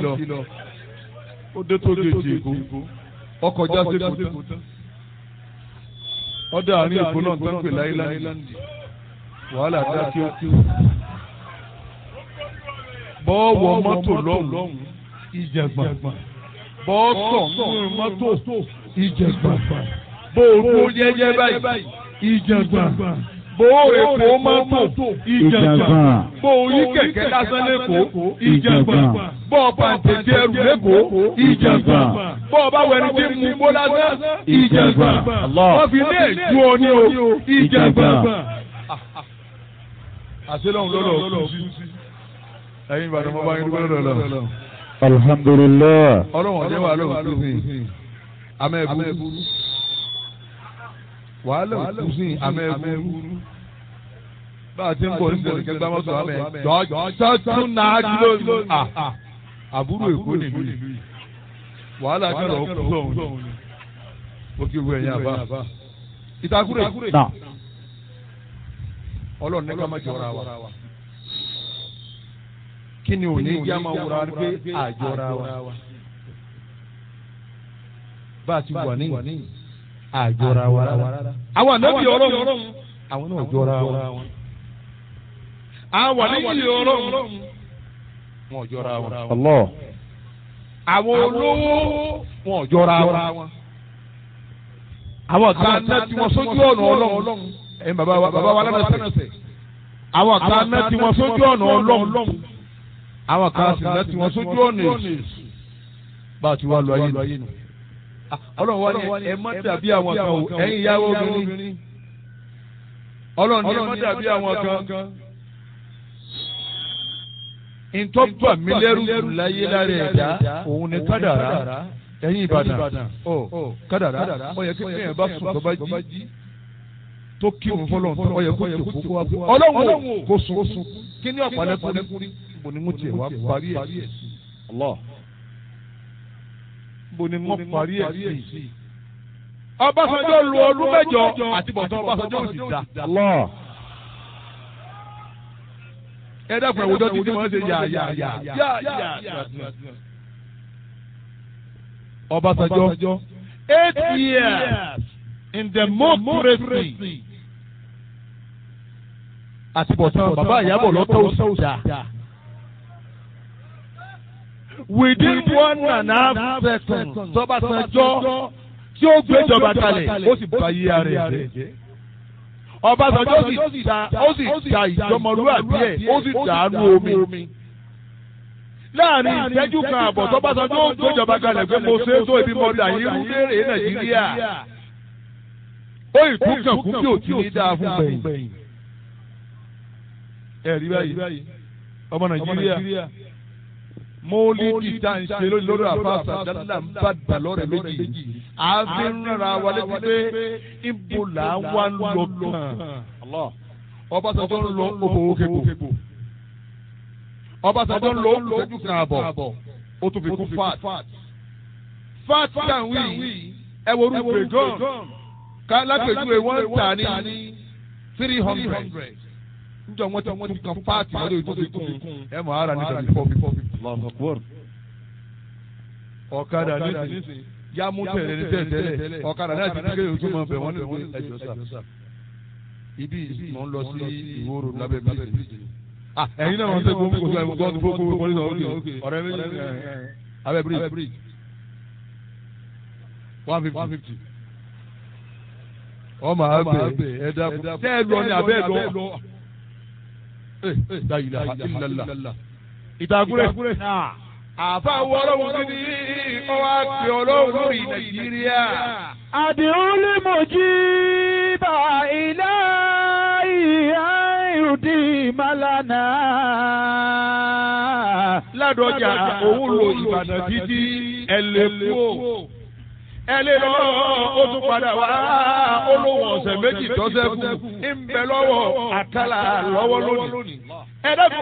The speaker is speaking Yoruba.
lọ ó dé tó gèjì èkó ọkọ̀ já sí èkó tán ọdẹ àárín èkó náà tó ń pè láìláńdì wàhálà dá kí ó kí ó bọ́ọ̀wọ̀ mọ́tò lọ́hùn ìjẹ̀gbọ̀n bọ́ọ̀sọ̀ nínú mọ́tò ìjẹ̀gbọ̀n bóòrò yẹ́yẹ́ báyìí ìjẹ̀gbọ̀n bóòrò èkó mọ́tò ìjẹ̀gbọ̀n bóòrí kẹ̀kẹ́ lásán lẹ́kọ̀ọ́ ìjẹ̀gbọ̀n bọ́ọ̀ pàǹtẹ̀tẹ̀ ẹrù lẹ́kọ̀ọ́ ìjẹ̀gbọ̀n bọ́ọ̀ bá wẹ̀rẹ̀ tí mú bó lásán ìjẹ̀gbọ̀n wọ́n fi lé ju ọ ní o ìjẹ̀gbọ̀n. àṣelọ́hún lọ́lọ́ kú sí ẹ̀yin ìbàdàn mo bá yín dúpẹ́ lọ́dọ̀ lọ. alhamdulilayi. ọlọ́run ọ̀jẹ̀ wà lóhùn kú sí amẹ́bù wàhálà òkú sí amẹ́bù bá a ti ń bọ̀ ní ìdẹ̀rẹ̀ kẹgbẹ́ mọ́tò amẹ́ jọ́jọ́ tún náà dúró àbúrò èkó nìlú yìí wàhálà kẹlẹ̀ ọkú sọ̀hún ó kí wọ ẹ̀yìn àbá ìtakùrẹ̀ ọlọ́run ní ká má jọra wa kí ni òní yá máa wúra pé àjọra wa bá a ti wà ní àjọra wa rárá. àwọn ànábì ọlọ́run àwọn náà jọra wa. àwọn ànábì ọlọ́run wọn ò jọra wa. Allah. àwọn olówó wọn ò jọra wa. àwọn kan náà tí wọ́n sójú ọ̀nà ọlọ́run ẹ̀yin bàbá wa bàbá wa lánàṣẹ. àwọn kan náà tí wọ́n sójú ọ̀nà ọlọ́run àwọn kan sì náà tí wọ́n sójú ọ̀nà èṣù bá a ti wá lọ ayé nù ọlọ́run wá ní ẹ má dàbí àwọn kan o ẹ̀yin ìyàwó obìnrin ọlọ́run ní ẹ má dàbí àwọn kan ntọ́jú àmìlẹ́rù láyé lára ẹ̀dá òun ni kádàrá ẹ̀yin ìbàdàn ọ kádàrá ó yẹ kí ẹ̀yìn bá sùn tó bá jí tó kí òun fọlọ́n tó ó yẹ kó jòkó kó wá fún ọlọ́run kó sùn kí ní ọ̀pọ̀lọpọ̀ mo ní mo tiẹ̀ wá parí ẹ̀ sí bo ni wọ́n parí ẹ̀ sí. Ọbásanjọ́ lu ọdún mẹ́jọ àti bọ̀tán Ọbásanjọ́ ò sì dá. Ẹ dákun ẹ̀wùjọ́ ti tí wọ́n ṣe yà yà yà yà yà. Ọbásanjọ́ eight years in democracy àti bọ̀tán bàbá ìyàbọ̀ lọ́tọ̀ ò sì dá within one and a half seconds tọ́básanjọ́ tí ó gbéjọba kalẹ̀ ó sì bá yí ara ẹ̀ jẹ́. Ọbásanjọ́ sì ta ó sì ta ìjọmọlúwàbí ẹ̀ ó sì dàánú omi. láàrin ìṣẹ́jú kan àbọ̀ tọ́básanjọ́ ó gbéjọba kalẹ̀ pé mo ṣe é tó ibi mọ́dà yìí ń léèrè Nàìjíríà. ó ìtúkàn kú bí òtí ní dáa fún gbẹ̀yìn. ẹ̀rí báyìí ọmọ Nàìjíríà mọ́lídì tá à ń ṣe lórí àfàṣà dáadáa ń bá dà lọ́rẹ̀ méjì àfi ń rárá wa létí pé ibo là ń wá ń lọ kàn Ọbásanjọ́ ń lọ owó kébò Ọbásanjọ́ ń lọ ìṣẹ́jú kan àbọ̀ ó tún fi kú fat fat kan wí ẹ wo orúkọ gan ká lápèjúwe wọ́n tà ní three hundred njọ wọn ti wọn ti kan paati wọn yóò tó fi kún ẹ mọ ara nígbà bífọ bífọ bífọ. ọ̀kadà nísìnyí yá mú tẹ̀lé ní tẹ̀tẹ̀lẹ̀ ọ̀kadà náà ti di kéde ojú mọ̀ bẹ̀ wọ́n ní ẹjọ́ sà. ibi mò ń lọ sí ìwòrò lábẹ́ bíríjì. ẹ̀yin náà wọ́n tẹ́ gbogbo gbogbo gbogbo gbogbo gbogbo gbogbo gbogbo ọ̀rẹ́ méjì abẹ́ bíríjì one fifty. ọmọ abẹ ẹ̀dá tẹ́ ẹ lọ ní abẹ́ ẹ lọ la ilaha illallah. ìtàkùrẹ́. àfa wo ọlọ́run kí ni ọwọ́ àti ọlọ́run lórí nàìjíríà. àdìrún lè mọ̀ jí bá ilé ìhà ìrùdí màlánà. ládọjà òun lo ìbàdàn títí ẹlẹ́kùó ẹlẹ́ lọ ó tún padà wá olówó ọ̀sẹ̀ méjì tọ́sẹ̀ kù ń bẹ lọ́wọ́ àkàlà lọ́wọ́ lónìí. ẹ dẹ́kun